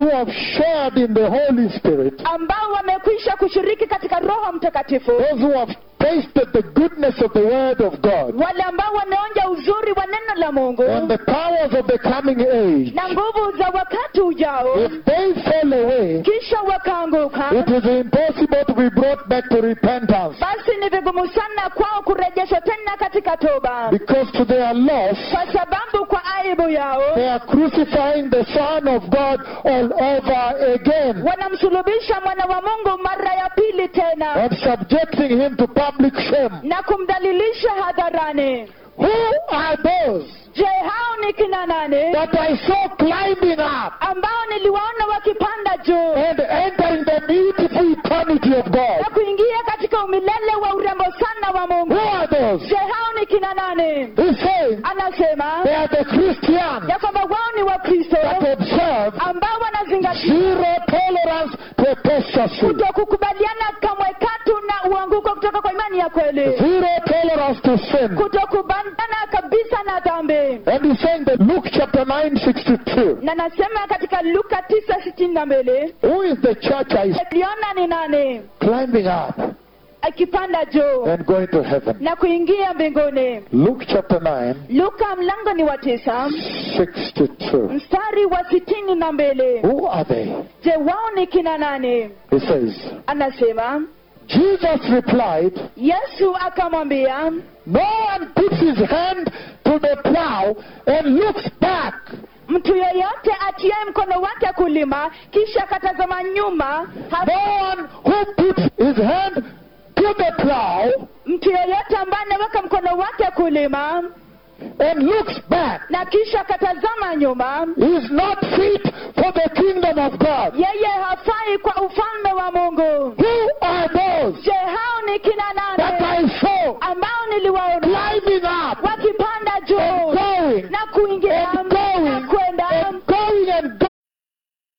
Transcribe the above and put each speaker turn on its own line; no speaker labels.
who have shared in the Holy Spirit,
ambao wamekwisha kushiriki katika roho mtakatifu
those who have tasted the goodness of the Word of God
wale ambao wameonja uzuri wa neno la mungu
and the powers of the coming age,
na nguvu za wakati ujao
if they fall away,
kisha wakaanguka
it is impossible to be brought back to repentance
basi ni vigumu sana kwao kurejeshwa tena katika toba
because to their loss,
kwa sababu kwa aibu yao
they are crucifying the Son of God all over again
wanamsulubisha mwana wa mungu mara ya pili tena
and subjecting him to public shame.
na kumdhalilisha hadharani
Who are those
je hao ni kina nane
that I saw climbing up
ambao niliwaona wakipanda juu
and entering the beautiful eternity of
na
God?
kuingia katika umilele wa urembo sana wa mungu
Who are those?
je hao ni kina nane
He's saying
anasema
they are the Christians
ya kwamba wao ni wakristo
that observe
ambao wanazingatia
zero tolerance to apostasy,
kutokukubaliana kamwe katu na uanguko kutoka kwa imani ya kweli
zero tolerance to sin.
kutokubaliana kabisa na dhambi
And he's saying that Luke chapter 9, 62.
na nasema katika luka tisa sitini na mbili
Who is the church I see
aliona ni nani
climbing up
akipanda juu
and going to heaven?
na kuingia mbinguni
Luke chapter 9,
luka mlango ni wa tisa
62.
mstari wa sitini na mbili
Who are they?
je wao ni kina nani
He says,
anasema
Jesus replied,
yesu akamwambia
No one puts his hand to the plow and looks back.
mtu yeyote atiaye mkono wake kulima kisha akatazama nyuma ha-
No one who puts his hand to the plow
mtu yeyote ambaye anaweka mkono wake kulima
and looks back
na kisha akatazama nyuma
is not fit for the kingdom of God.
yeye hafai kwa ufalme wa mungu
Who are those
je hao ni kina
that
nane
I saw
ambao niliwaona
climbing up
wakipanda
and
juu
going
na kuingia